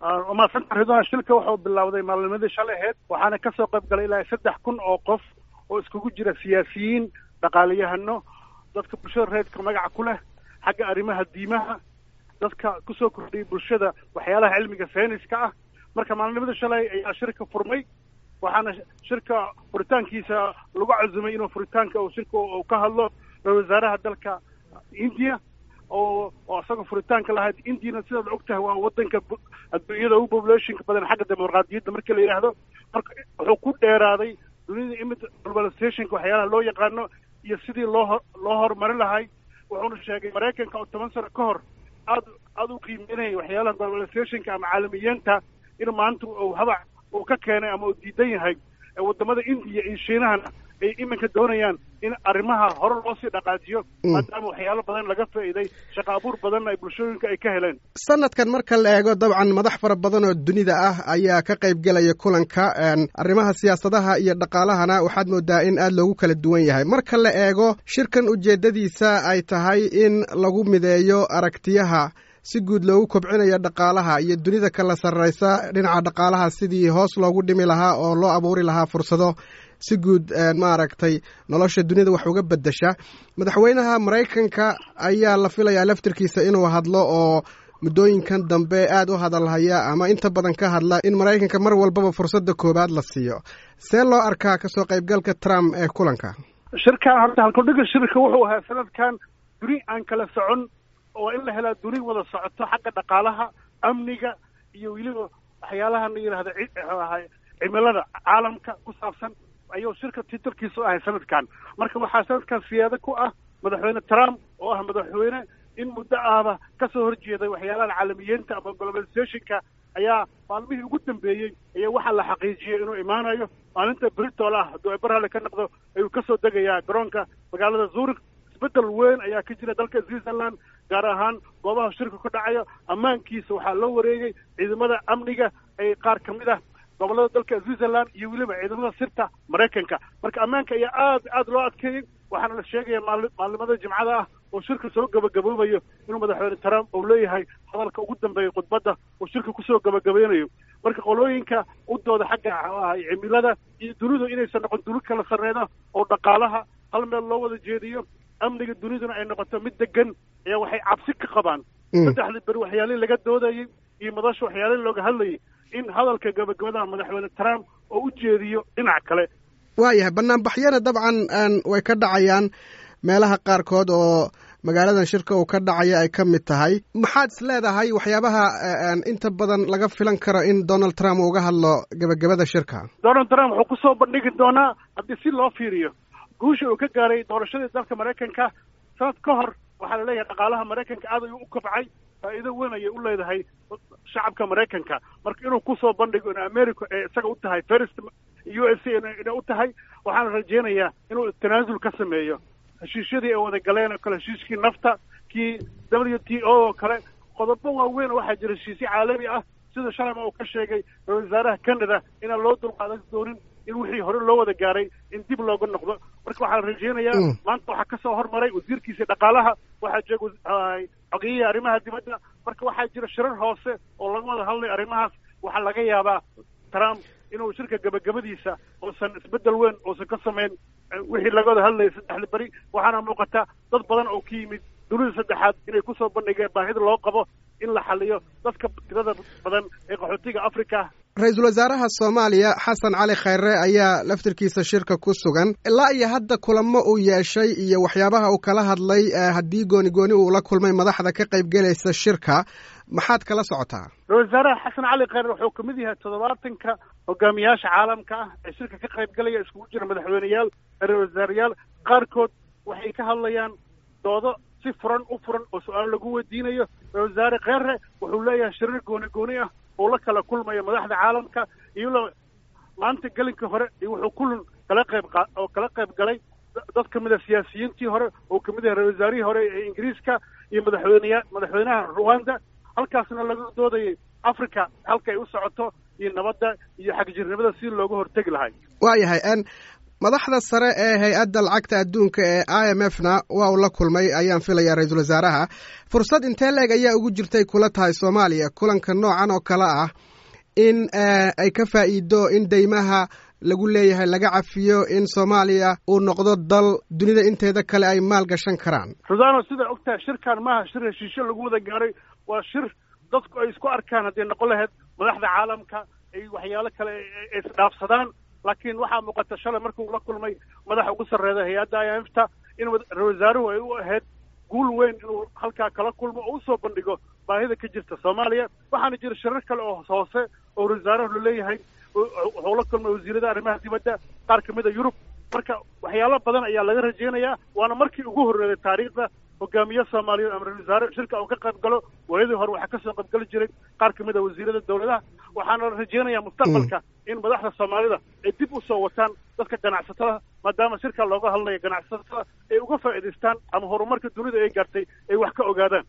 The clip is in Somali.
maasanta ridwan shilka wuxuu bilowday maalnimadii shalay aheyd waxaana kasoo qayb galay ilaa saddex kun oo qof oo iskugu jira siyaasiyiin dhaqaaliyahano dadka bulshada reedka magaca ku leh xagga arrimaha diimaha dadka kusoo kordhiyay bulshada waxyaalaha cilmiga sayniska ah marka maalnimadii shalay ayaa shirka furmay waxaana shirka furitaankiisa lagu cazumay inuu furitaanka uu shirka uu ka hadlo ra-isul wasaaraha dalka india oo oo isagoo furitaanka lahayd indiana sidaad og tahay waa wadanka adduunyada ugu populationka badan xagga dimuqraadiyadda markii la yidhaahdo marka wuxuu ku dheeraaday dunida imid globalizationka waxyaalaha loo yaqaano iyo sidii loo ho loo horumarin lahay wuxuuna sheegay maraykanka oo toban sano ka hor aad aada u qiimeynaya waxyaalaha globalizationka ama caalamiyeenta in maanta uu habac uu ka keenay ama uu diidan yahay wadamada indiya iyo shiinahana ay iminka doonayaan in arrimaha hore loo sii dhaqaajiyo maadaama waxyaalo badan laga faa'iiday shaqa abuur badanna ay bulshooyinka ay ka heleen sanadkan marka la eego dabcan madax fara badan oo dunida ah ayaa ka qayb gelaya kulanka arrimaha siyaasadaha iyo dhaqaalahana waxaad moodaa in aad loogu kala duwan yahay marka la eego shirkan ujeeddadiisa ay tahay in lagu mideeyo aragtiyaha si guud loogu kobcinayo dhaqaalaha iyo dunida kala sarraysa dhinaca dhaqaalaha sidii hoos loogu dhimi lahaa oo loo abuuri lahaa fursado si guud maaragtay nolosha dunida wax uga beddesha madaxweynaha maraykanka ayaa la filayaa laftirkiisa inuu hadlo oo muddooyinkan dambe aad u hadalhaya ama inta badan ka hadla in maraykanka mar walbaba fursadda koowaad la siiyo see loo arkaa kasoo qaybgalka trump ee kulanka shirkan horta halkudhiga shirka wuxuu ahaa sanadkan duni aan kala socon oo in la helaa duni wada socoto xagga dhaqaalaha amniga iyo weliba waxyaalaha la yidhahda ahay cimilada caalamka ku saabsan ayuu shirka titalkiisu ahay sanadkan marka waxaa sanadkan siyaado ku ah madaxweyne trump oo ah madaxweyne in muddo ahba kasoo horjeeday waxyaalaha caalamiyeenta ama globalizationka ayaa maalmihii ugu dambeeyey ayaa waxaa la xaqiijiyey inuu imaanayo maalinta britol ah hadduu eberhale ka noqdo ayuu kasoo degayaa garoonka magaalada zurich isbeddel weyn ayaa ka jira dalka switzerland gaar ahaan goobaha shirka ku dhacayo ammaankiisa waxaa loo wareegay ciidamada amniga ay qaar ka mid ah gobollada dalka switzerland iyo weliba ciidamada sirta maraykanka marka ammaanka ayaa aad aad loo adkeeyey waxaana la sheegaya maali maalimada jimcada ah oo shirka soo gabagaboobayo inuu madaxweyne trump uu leeyahay hadalka ugu dambeeya khudbadda oo shirka kusoo gabagabeynayo marka qolooyinka u dooda xagga ahay cimilada iyo dunidu inaysan noqon duni kala sarreeda oo dhaqaalaha hal meel loo wada jeediyo amniga duniduna ay noqoto mid degan ayaa waxay cabsi ka qabaan saddexdii beri waxyaalihii laga doodayey iyo madasha waxyaalihii looga hadlayay in hadalka gabagabadaha madaxweyne trump oo u jeediyo dhinac kale waayahay banaanbaxyana dabcan way ka dhacayaan meelaha qaarkood oo magaaladan shirka uu ka dhacaya ay ka mid tahay maxaad is leedahay waxyaabaha inta badan laga filan karo in donald trump uga hadlo gebagabada shirka donald trump wuxuu kusoo bandhigi doonaa haddii si loo fiiriyo guusha uu ka gaaray doorashadii dalka maraykanka sanad ka hor waxaa laleeyahay dhaqaalaha maraykanka aad ayuu u kobcay faa'iido weyn ayay u leedahay shacabka maraykanka marka inuu kusoo bandhigo in america ee isaga u tahay first u s a inay u tahay waxaana rajeynayaa inuu tanaasul ka sameeyo heshiisyadii ay wada galeen oo kale heshiiskii nafta kii w t o oo kale qodobo waaweyn oo waxaa jira heshiisyo caalami ah sida shalama uu ka sheegay ra-isul wasaaraha canada inaan loo dulqaadan doonin in wixii hore loo wada gaaray in dib looga noqdo marka waxaa la rajeynayaa maanta waxaa kasoo hormaray wasiirkiisa dhaqaalaha waxaa jooga xogiyihii arrimaha dibadda marka waxaa jira shirar hoose oo laga wada hadlay arrimahaas waxaa laga yaabaa trump inuu shirka gabagabadiisa uusan isbeddel weyn uusan ka samayn wixii laga wada hadlayay saddexda beri waxaana muuqata dad badan oo ka yimid dunida saddexaad inay kusoo bandhigeen baahida loo qabo in la xaliyo dadka tirada badan ee qaxootiga africa ra-iisul wasaaraha soomaaliya xasan cali khayre ayaa laftirkiisa shirka ku sugan ilaa iyo hadda kulamo uu yeeshay iyo waxyaabaha uu kala hadlay haddii gooni gooni uu la kulmay madaxda ka qaybgelaysa shirka maxaad kala socotaa ra-isul wasaaraha xasan cali khayre wuxuu kamid yahay toddobaatanka hogaamiyaasha caalamka ah ee shirka ka qaybgalaya iskugu jira madaxweyneyaal ra-isul wasaareyaal qaarkood waxay ka hadlayaan doodo si furan u furan oo su-aalo lagu weydiinayo ra-isul wasaare kheyre wuxuu leeyahay shirir gooni gooni ah oo la kala kulmayo madaxda caalamka iyadoo maanta gelinka hore iyo wuxuu kulan kala qayb oo kala qayb galay dad kamid a siyaasiyiintii hore oo kamid yahay ra-isul wasaarihii hore ee ingiriiska iyo madaxweyneya madaxweynaha rwanda halkaasna laga doodayay africa halka ay u socoto iyo nabadda iyo xagjirnimada si looga hortegi lahay waayahay madaxda sare ee hay-adda lacagta adduunka ee i m f na waa uu la kulmay ayaan filayaa ra-iisul wasaaraha fursad intee leeg ayaa ugu jirtay kula tahay soomaaliya kulanka noocan oo kale ah in ay ka faa'iido in deymaha lagu leeyahay laga cafiyo in soomaaliya uu noqdo dal dunida inteeda kale ay maal gashan karaan rudano sidaa og tahay shirkan maaha shir heshiisyo lagu wada gaaray waa shir dadku ay isku arkaan hadday noqon lahayd madaxda caalamka ay waxyaalo kale isdhaafsadaan laakiin waxaa muuqata shalay markuu la kulmay madaxa ugu sarreeda hay-adda i m f ta in ra wasaaruhu ay u ahayd guul weyn inuu halkaa kala kulmo oo usoo bandhigo baahida ka jirta soomaaliya waxaana jira shirar kale oo hoose oo wasaaruhu laleeyahay wuxuu la kulmay wasiirada arrimaha dibadda qaar ka mida yurub marka waxyaalo badan ayaa laga rajaynayaa waana markii ugu horreeyay taariikhda hogaamiye soomaaliyeed ama ra-isul wasaare shirka uu ka qayb galo waayadii hore waxaa kasoo qayb gali jiray qaar ka mid a wasiirada dowladaha waxaana la rajaynayaa mustaqbalka in madaxda soomaalida ay dib usoo wataan dadka ganacsatada maadaama shirka looga hadlayo ganacsatada ay uga faa'iidaystaan ama horumarka dunida ay gaartay ay wax ka ogaadaan